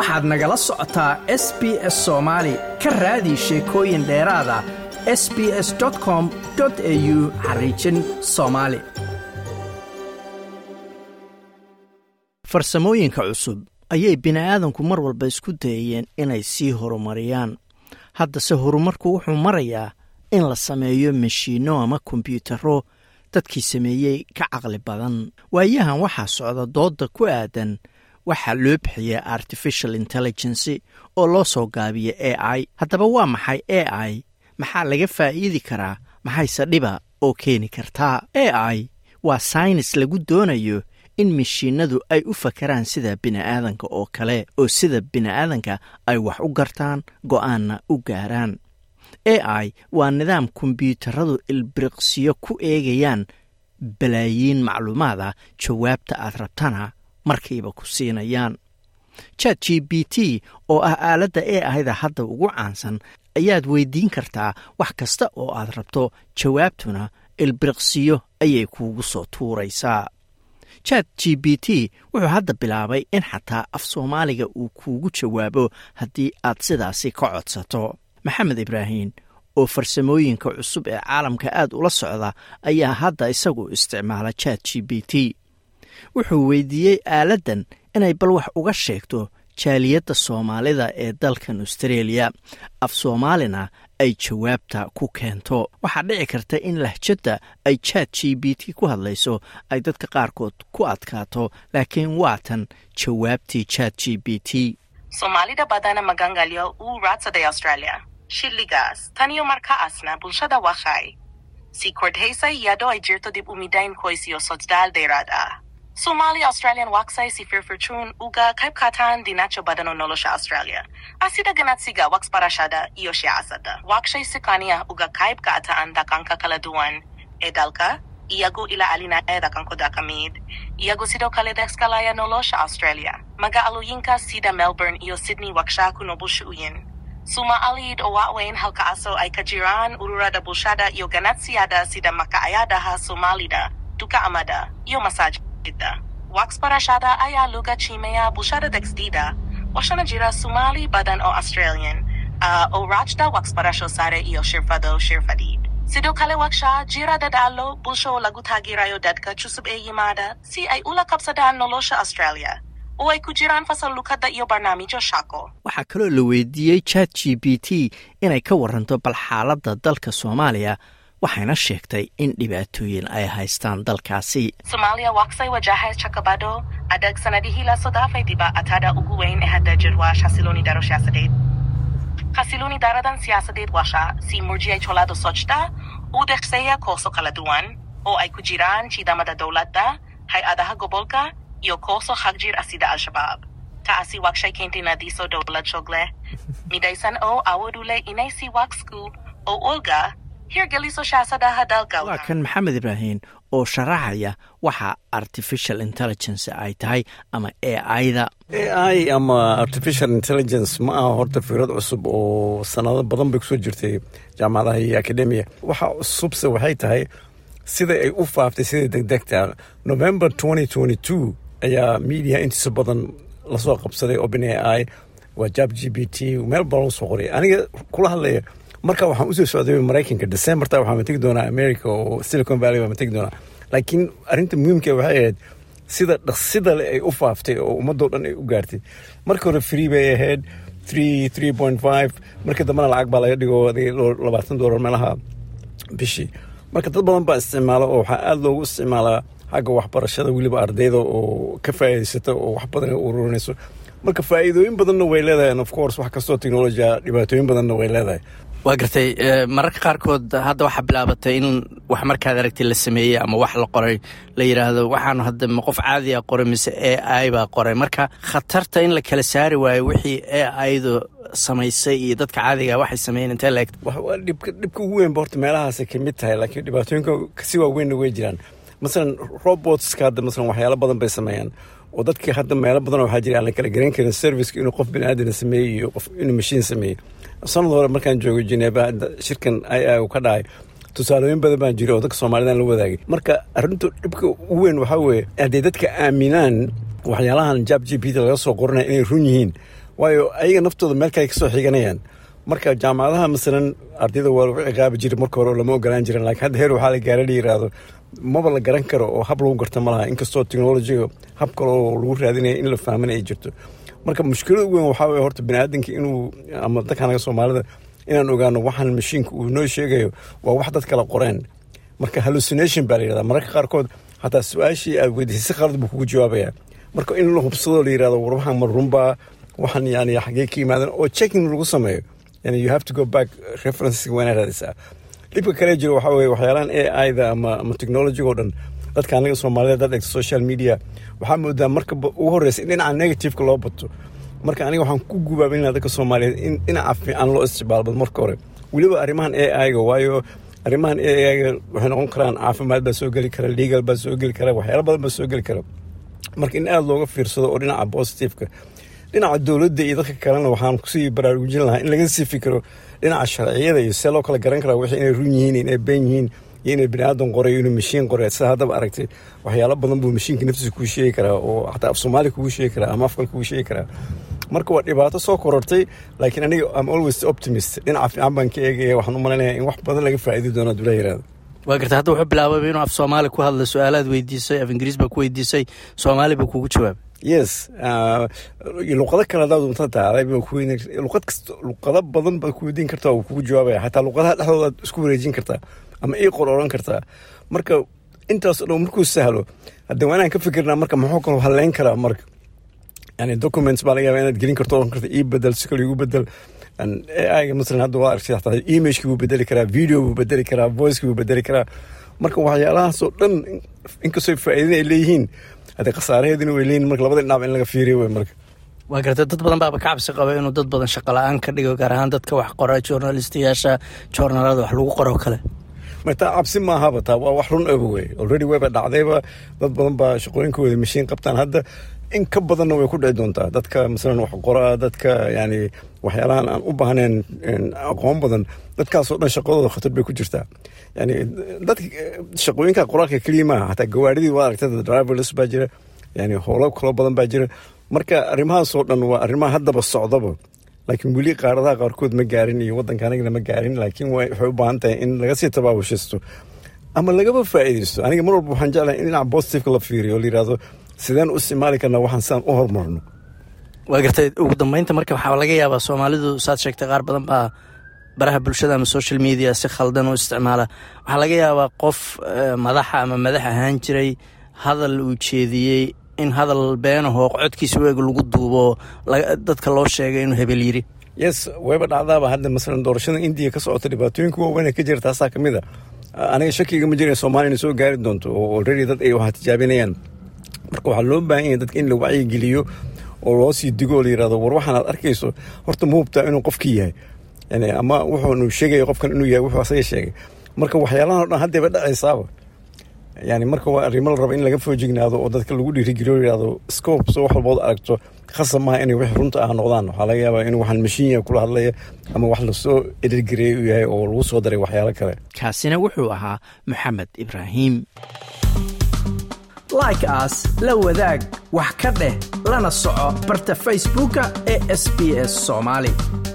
waxaad nagala socotaa s b s soomaali ka raadi sheekooyin dheeraada s b s com au xariijin soomaali farsamooyinka cusub ayay bini'aadanku mar walba isku dayayeen inay sii horumariyaan haddase horumarku wuxuu marayaa in la sameeyo mashiinno ama kombyuutarro dadkii sameeyey ka caqli badan waayahan waxaa socda doodda ku aadan waxaa loo bixiya artificial intelligency oo loo soo gaabiya a i haddaba waa maxay a i maxaa laga faa'iidi karaa maxayse dhiba oo keeni kartaa a i waa saynis lagu doonayo in mashiinadu ay u fakaraan sida bini'aadanka oo kale oo sida bini'aadanka ay wax u gartaan go'aanna u gaaraan a i waa nidaam kombyuutaradu ilbiriqsiyo ku eegayaan balaayiin macluumaad ah jawaabta aad rabtana markiiba ku siinayaan chat g b t oo ah aaladda a ahda hadda ugu caansan ayaad weydiin kartaa wax kasta oo aad rabto jawaabtuna ilbiriqsiyo ayay kuugu soo tuuraysaa chat g b t wuxuu hadda bilaabay in xataa af soomaaliga uu kuugu jawaabo haddii aad sidaasi ka codsato maxamed ibraahin oo farsamooyinka cusub ee caalamka aad ula socda ayaa hadda isagu isticmaala chat g b t wuxuu weydiiyey aaladdan inay bal wax uga sheegto jaaliyadda soomaalida ee dalkan austreeliya af soomaalina ay jawaabta ku keento waxaa dhici karta in lahjadda ay chat g b t ku hadlayso ay dadka qaarkood ku adkaato laakiin waatan jawaabtii chat g b t soomaalida badana magangalyo uu raadsaday australia shilligaas taniyo markaasna bulshada waxay sii kordhaysay iyadoo ay jirto dib u midayn qoys iyo socdaal dheeraad ah Somali Australian waxay si firfircoon uga qayb qaataan dhinacyo badan oo nolosha Australia. Asida ganacsiga wax barashada iyo siyaasadda. Waxay si kaniya uga qayb qaataan dhaqanka kala duwan ee dalka iyagoo ilaalinaya dhaqankooda ka mid. Iyagoo sidoo kale dhexgalaya nolosha Australia. Magaalooyinka sida Melbourne iyo Sydney waxaa ku nobulshuyin. Soomaalid oo waaweyn halkaasoo ay ka jiraan ururada bulshada iyo ganacsiyada sida makaayadaha Soomaalida, dukaamada iyo masaajid. wax barashada ayaa laga qiimeeyaa bulshada dhexdeeda waxaana jira Somali badan oo Australian uh, oo raajda waxbarasho sare iyo shirfado shirfadiid sidoo kale waxaa jira dadaalo bulsho oo lagu taageerayo dadka cusub ee yimaada si ay ula qabsadaan nolosha Australia oo ay ku jiraan fasal lukada iyo barnaamijyo shaqo waxaa kaloo la weydiiyey chat g b t inay ka waranto bal xaaladda dalka soomaaliya waxayna sheegtay in dhibaatooyin ay haystaan dalkaasi Somalia waxay wajahay caqabado adag sanadihii la soo dhaafay dhibaatada ugu weyn ee hadda jir waa xasilooni daro siyaasadeed xasilooni daradan siyaasadeed waxaa sii murjiyay colaado socda u dhexeeya kooxo kala duwan oo ay ku jiraan ciidamada dowladda hay-adaha gobolka iyo kooxo xagjir ah sida al-shabaab taasi waxay keentay nadiiso dowlad shog leh midaysan oo awood u leh inay si waxku oo olga hirgeliso shaasadaha dalka waa kan maxamed ibraahin oo sharaxaya waxa artificial intelligence ay tahay ama a i da a i ama artificial intelligence ma aha horta fikrad cusub oo sanado badan bay kusoo jirtay jaamacadaha iyo academia waxa cusubse waxay tahay sida ay u faaftay sida degdegta november ayaa media intiisa badan lasoo qabsaday open a i waa jab g b t meel badan usoo qoray aniga kula hadlaya marka waxaan usoo socday maraykanka decemberta waxaan tegi doonaa america oo silicon valley baan tegi doonaa laakiin arrinta muhiimka waxay ahayd sida dhaqsida le ay u faaftay oo ummadoo dhan ay u gaartay marka hore free bay ahayd three three point five markii dambena lacag baa laga dhigo labaatan doolar meelaha bishii marka dad badan baa isticmaala oo waxaa aada loogu isticmaalaa xagga waxbarashada weliba ardayda oo ka faa'iidaysata oo wax badan ururinayso marka faa'iidooyin badanna way leedahay of course wax kastoo technologia dhibaatooyin badanna way leedahay waa gartay mararka qaarkood hadda waxaa bilaabatay in wax markaad aragtay la sameeyey ama wax la qoray la yidhaahdo waxaanu hadda ma qof caadi a qoray mise a i baa qoray marka khatarta in la kala saari waayo wixii a idu samaysay iyo dadka caadiga waxay sameeyeen intee la eg dhibka dhibka ugu weynba horta meelahaasay ka mid tahay laakiin dhibaatooyinka kasi waaweynna way jiraan masalan robotska hadda masalan waxyaalo badan bay sameeyaan oo dadka hadda meelo badan waxaa jira aan la kala garan karin serviceka inuu qof bini aadana sameeyey iyo qof inuu mashiin sameeyey sanad hore markaan joogay Geneva shirkan ai ka dhacay tusaalooyin badan baan jira oo dadka Soomaalidan la wadaagay marka arrintu dhibka ugu weyn waxaa weeye haddii dadka aaminaan waxyaalahan jab gpt laga soo qoranaya inay run yihiin waayo ayaga naftooda meel kale kasoo xiganayaan marka jaamacadaha masalan ardayda waa lagu ciqaabi jiray marka hore lama ogolaan jirin laakiin hadda heer waxaa la gaara la yiraahdo maba la garan karo oo hab lagu garta ma laha inkastoo technologiga hab kale oo lagu raadinaya in la fahmana ay jirto marka mushkilada ugu weyn waxaa weye horta biniaadanka inuu ama dadka anaga soomaalida inaan ogaano waxaan mashiinka uu noo sheegayo waa wax dad kala qoreen marka hallucination baa la yirahdaa mararka qaarkood hataa su-aashii aad weydiisay si qalad buu kugu jawaabaya marka in la hubsado la yirahdo war waxaan ma runbaa waxaan yani xagee ka yimaadan oo checking lagu sameeyo yani you have to go back references waana raadisaa dhibka kale jiro waxaa weye waxyaalahan a i da ama ama technology oo dhan dadka anaga soomaalida dad egta social media waxaa moodaa marka ugu horreysa in dhinaca negativeka loo bato marka aniga waxaan ku gubaabin lahaa dadka soomaaliyeed in dhinaca fiican loo isticmaalbado marka hore weliba arrimahan a i ga waayo arrimahan a i ga waxay noqon karaan caafimaad baa soo geli kara legal baa soo geli kara waxyaala badan baa soo geli kara marka in aada looga fiirsado oo dhinaca positiveka dhinaca dowladda iyo dadka kalena waxaan kusii baraarujin lahaa in laga sii fikiro dhinaca sharciyada iyo see loo kala garan karaa wixii inay run yihiin inay been yihiin iyo inay bini aadan qoray inuu mashiin qoray sida haddaba aragtay waxyaalo badan buu mashiinka naftiisa kuu sheegi karaa oo xataa af soomaali kugu sheegi karaa ama afkal kugu sheegi karaa marka waa dhibaato soo korortay laakiin aniga am always optimist dhinaca fiican baan ka eegaya waxaan u malaynayaa in wax badan laga faa'iidi doono adula yiraahdo waa garta hadda wuxuu bilaabay inuu af soomaali ku hadla su-aalaad weydiisay af ingiriis baa ku weydiisay soomaali buu kugu jawaabay yes luqado kale hadaad unta taalay luqad kasta luqado badan baad ku weydiin kartaa uu kugu jawaabaya xataa luqadaha dhexdoodaad isku wareejin kartaa ama ii qor oran kartaa marka intaas o dhan markuu sahlo hadda waa inaan ka fikirnaa marka muxuu kaloo haleyn karaa marka yani documents baa laga yaaba inaad gelin karto oran karta ii bedel si kale igu bedel aiga masalan hadda waa aragtay hataa imageki buu bedeli karaa video buu bedeli karaa voiceki buu bedeli karaa marka waxyaalahaasoo dhan inkastoo faa'iidin ay leeyihiin haddee khasaaraheedina way leeyihin marka labada dhinac in laga fiiriyo wey marka waa garta dad badan baaba ka cabsi qaba inuu dad badan shaqo la-aan ka dhigo gaar ahaan dadka wax qora journalistayaasha joornaalada wax lagu qoro kale martaa cabsi maahaba taa waa wax run oba wey already wayba dhacdayba dad badan baa shaqooyinkooda mashiin qabtaan hadda in ka badanna way ku dhici doontaa dadka masalan wax qoraa dadka yani waxyaalahan aan u baahnayn aqoon badan dadkaasoo dhan shaqadooda khatar bay ku jirtaa yani dadka shaqooyinka qoraalka keliya maaha hataa gawaaridii waa aragtay driverless baa jira yani howlo kaloo badan baa jira marka arrimahaasoo dhan waa arrimaha haddaba socdaba laakiin weli qaaradaha qaarkood ma gaarin iyo waddanka anigana ma gaarin laakiin waxay u baahan tahay in laga sii tabaabushisto ama lagaba faa'iidaysto aniga mar walba waxaan jeclahay in dhinaca positiveka la fiiriyo la yidhahdo sideen u isticmaali karnaa waxaan sidaan u horumarno waa gartay ugu dambeynta marka waxaa laga yaabaa soomaalidu saad sheegtay qaar badan baa baraha bulshada ama social media si khaldan u isticmaala waxaa laga yaabaa qof madaxa ama madax ahaan jiray hadal uu jeediyey in hadal beenahoo codkiisa weeg lagu duubo dadka loo sheegay inuu hebel yiri yes wayba dhacdaaba hadda masalan doorashada indiya ka socota dhibaatooyinka waaweyn ka jira taasaa ka mid a aniga shakiga ma jira soomaaliya inay soo gaari doonto oo already dad ay wax tijaabinayaan marka waxaa loo baahan yahay dadka in la wacyigeliyo oo loo sii digo oo la yirahdo war waxaan aad arkayso horta ma hubtaa inuu qofkii yahay yani ama wuxuunu sheegaya qofkan inuu yahay wuxuu asaga sheegay marka waxyaalahan o dhan haddayba dhacaysaaba yani marka waa arrimo la raba in laga foojignaado oo dadka lagu dhiirigeliyo la yirahdo scope soo wax walbood aragto khasab maaha inay wix runta ah noqdaan waxaa laga yaabaa inuu waxaan mashiin yahay kula hadlaya ama wax lasoo edhirgareeyay u yahay oo lagu soo daray waxyaalo kale kaasina wuxuu ahaa maxamed ibraahim like aas la wadaag wax ka dheh lana soco barta facebooka ee sb s soomaali